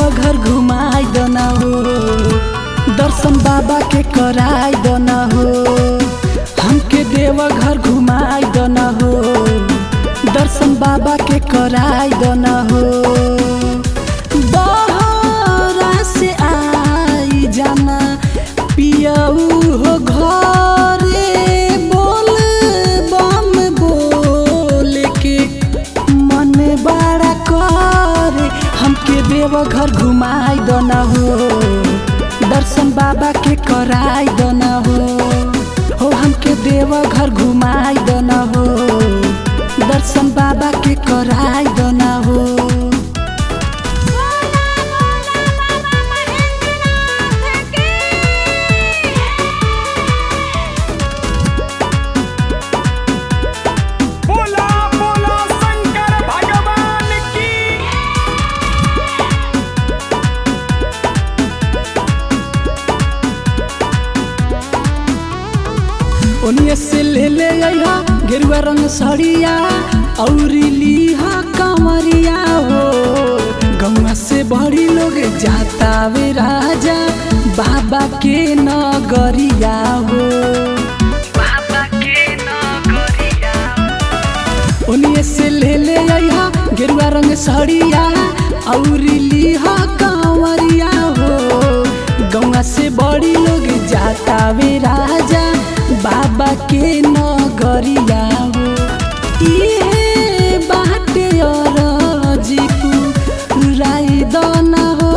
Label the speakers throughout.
Speaker 1: देवघर घुमाई दना हो दर्शन बाबा के कराई दना हो हमके देवघर घुमाई दना हो दर्शन बाबा के कराई दना हो बहरा से आई जाना पियऊ हो घरे बोल बम बोल के मन बड़ा करे हमके देवघर घुमाई दना हो दर्शन बाबा के कराई दना हो हो हमके देवघर घुमाई दना हो दर्शन बाबा के कराई दना हो
Speaker 2: बोला बोला शंकर भगवान की
Speaker 1: ओनिए से ले ले अइहा गेरुआ रंग सड़िया औरी लीहा कमरिया हो गौवा से बड़ी लोग जाता वे राजा बाबा के नगरिया हो बाबा के नगरिया ओनिए से ले ले अइहा गेरुआ रंग सड़िया औरी लीहा कांवरिया हो गौवा से बड़ी लोग जाता वे राजा बाबा के नगरिया हो इहे बाटे अरजीपू राई दना हो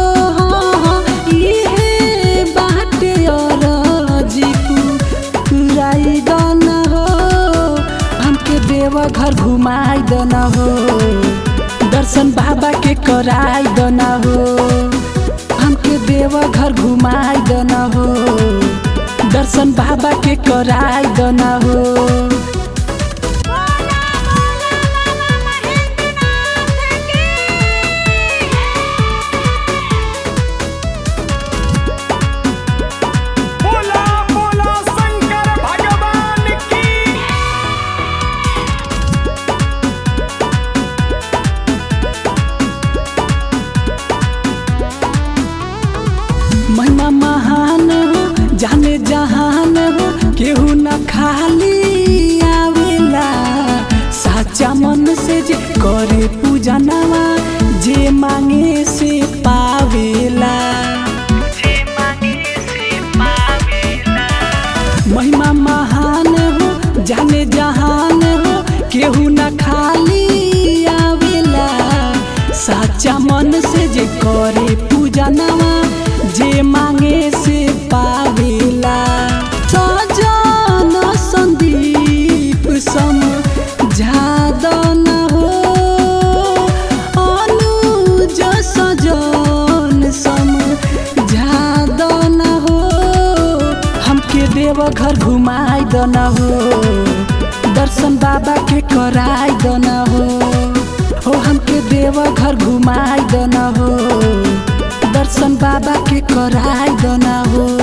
Speaker 1: इहे बाटे अरजीपू राई दना हो हमके देवघर घुमाई दना हो दर्शन बाबा के कराई दना हो हमके देवघर घुमाई दना हो दर्शन बाबा के कराई दना हो
Speaker 2: बोला बोला शंकर भगवान की
Speaker 1: महिमा महान हो जाने जहान हो केहू न खाली आवेला साचा मन से जे करे पूजा नवा जे मांगे से पावेला महिमा महान हो जाने जहान हो केहू न खाली आवेला साचा मन से जे करे पूजा नवा जे मांगे से पावेला सजन संदीप सम जादन हो अनुज सजन सम जादन हो हमके देवघर घुमाई दना हो दर्शन बाबा के कराई दना हो हो हमके देवघर घुमाई दना हो दर्शन बाबा के कराई दना हो